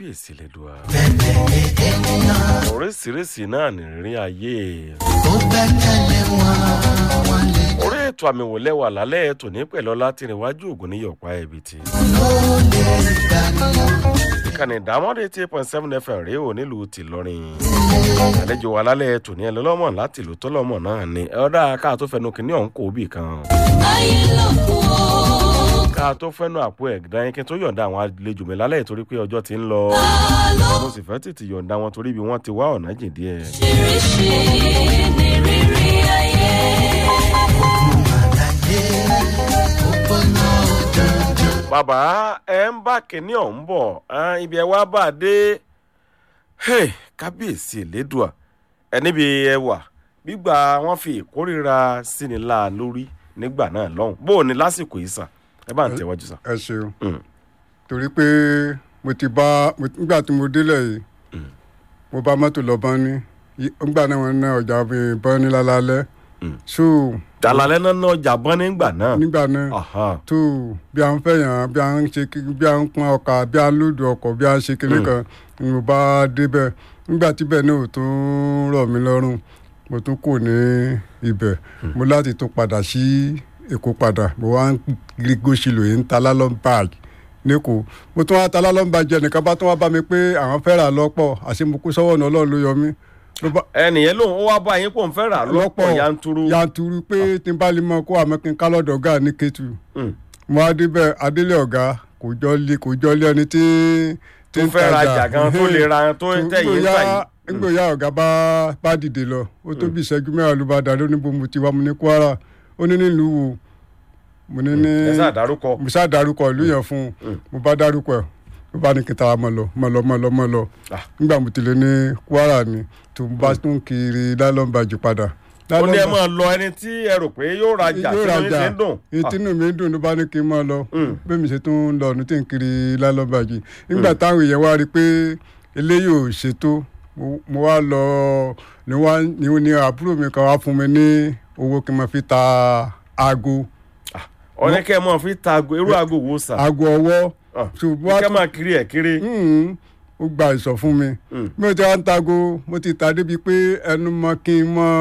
kábíyèsí lẹ́dùá. oríṣiríṣi náà nìrírí ayé. orí ètò àmì wò lẹ́wà lálẹ́ ètò ní pẹ̀lọ́lá tí níwájú ògùn ní yọ̀pá ẹ̀bì tí. ìkànnì ìdámọ́dé eight point seven fm rèé ò nílùú tìlọrin. àlejò wa lálẹ́ ètò ní ẹlẹ́lọ́mọ̀ láti ìlú tọ́lọ́mọ̀ náà ni ọ̀dà ká tó fẹnu kínní ọ̀hún kò bì kan. ká tó fẹnu àpò ẹ̀gbọ́n yín kí n tó yọ̀ǹda àwọn àlejò mi lálẹ́ ìtorí pé ọjọ́ ti ń lọ. mo sì fẹ́ tètè yọ̀ǹda wọn torí bí wọ́n ti wá ọ̀nà jìn díẹ̀. ṣíríṣì ní rírí ayé. bàbá ẹ ń bá kínní ọ̀hún bọ̀ ah, ibi ẹ wá bá a dé Hey, kábíyèsí elédùà ẹ níbi ẹ wà gbígbà wọn fi ìkórira síni láà lórí nígbà náà lọ́hùn bó o ní lásìkò yìí sàn ẹ bá ń tẹ̀wájú sàn. ẹ ṣeun Mm. torí pé mo ti bá mo- nígbà tí mo délẹ̀ yìí mo bá mọ́tò lọ bọ́n ní Yí- nígbà náà wọ́n ná ọjà bọ́n ní lálálẹ́ Mm. so dàlálẹ́ náà náà ọjà bọ́n nígbà náà. nígbà náà Aha. tó bí a ń fẹ̀yàn bí a ń ṣe kí- bí a ń pọn ọkà bí a ń lòdù ọkọ̀ bí a ń ṣe kinní kan ni mo bá débẹ̀ nígbà tíbẹ̀ náà ò tún rọ̀ mí lọ́rùn mo tún kò ní ibẹ̀ mo láti tún padà sí èkó padà mo wá ń rí gòṣìlò yìí ń ta lálọ́n báàgì lẹ́kọ̀ọ́ mo tún wá ta lálọ́n báàgì ẹnìkan bá tún wá bá mi pé àwọn fẹ́ rà lọ́pọ̀ àṣé mo kú sọ́wọ́ náà ọlọ́run ló yọ mí ló bá ẹnìyẹn lòun ó wá bá yín pò ń fẹ́ rà lọ́pọ̀ yanturu. yanturu pé tí n bá lè mọ kó àmọ́ kí n ká lọ́dọ̀ ọ̀gá ní kétu Mm. mo á débẹ̀ adélé ọ̀gá kò jọ lé kò jọ lé ẹni tí tí tó fẹ́ rajà gan tó lè ra tó ń tẹ̀yìn Ngbòyà- tà yìí. ngbòyà ọ̀gá bá bá dìde lọ ó tó bí ìṣẹ́jú mẹ́wàá ló bá dá lóní bó mo ti wá mo ní kwara ó ní nílùú wo mo ní ní ẹ sáà dárúkọ. mo ṣáà dárúkọ ìlú yẹn fún un mo bá dárúkọ ẹ̀ ló bá ní kí n tara mọ́ lọ mọ́ lọ mọ́ lọ mọ́ lọ Ah. nígbà mo ti lè ní kwara ni tó bá tún kiri lálọ́mbàjì padà. ó ní ẹ máa lọ ẹni tí ẹ rò pé yóò rajà tí yóò wọ́n ṣe ń dùn. ìtinú mi ń dùn ló bá ní kí n máa lọ Mm. bẹ́ẹ̀ mi ṣe tún ń lọ ọ̀nù tí n kiri lálọ́bàjì nígbà táwọn èèyàn wá rí i pé eléyìí ò ṣètò mo- mo wá lọ ni wá ni ni àbúrò mi kan wá fún mi ní owó kí n máa fi ta aago ọ̀nẹ́ kẹ́ ẹ mọ̀ fi ta ago irú aago wo sà. aago ọwọ́ Ah, ṣùgbọ́n kẹ́ máa kiri ẹ̀ kiri. Mm, ó gba ìsọ̀ fún mi Mm. bí mo ti wá ń tago mo ti ta débi pé ẹnu mọ kí n mọ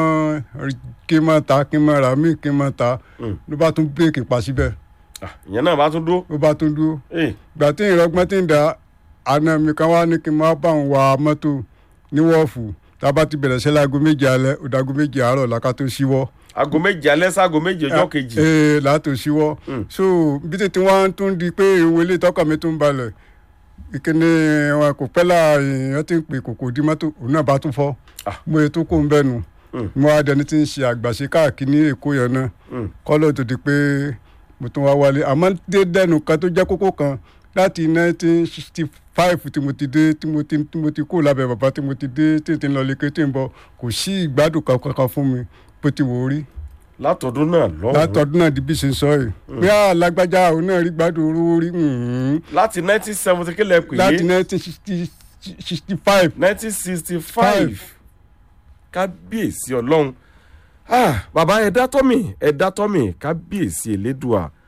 kí n mọ ta kí n mọ rà mí kí n mọ ta Mm. ló bá tún bírèkì pa síbẹ̀ Ah, ìyẹn náà bá tún dó. ló bá tún dúró Eh, gbà tí ìrọgbọ́n ti ń da àna mi kan wá ní kí n máa bá òun wa mọ́tò ní wọ́ọ̀fù tá a bá ti bẹ̀rẹ̀ sí láago méje alẹ́ ó dago méje àárọ̀ làkà tó ṣíwọ́. aago méje alẹ́ sáago méje ọjọ́ kejì. ee látò ṣíwọ́. Mm. so bí tètè wọ́n tún di pé ìwé ilé tọ́kọ̀ mi tún balẹ̀ ìkíni wọn kò pẹ́ la èèyàn ti ń pè kòkò di mọ́tò òun náà bá tún fọ́ Ah. mo yẹ tó kó ń bẹ́nu Mm. mo wá dẹni tí ń ṣe àgbàṣe káàkiri ní èkó yẹn náà Mm. kọ́lọ́ tó di pé mo tún wá wálé àmọ́ dé dẹ́nu kan tó jẹ́ kókó kan láti nineteen sixty five tí mo ti dé tí mo ti tí mo ti kó lábẹ́ bàbá tí mo ti dé tí n ti lọ lékè tí n bọ̀ kò sí ìgbádùn kankan fún mi bó ti wò ó rí látọdún náà lọ́wọ́. látọdún náà di bí ṣe ń sọ yìí bí alágbájá òun náà rí gbádùn orúwó rí mhm. láti nineteen seventy kílẹ̀ pè láti é nineteen sixty five nineteen sixty five kábíyèsí ọlọ́run Ah, bàbá ẹ̀dá tọ́mì ẹ̀dá tọ́mì kábíyèsí elédùà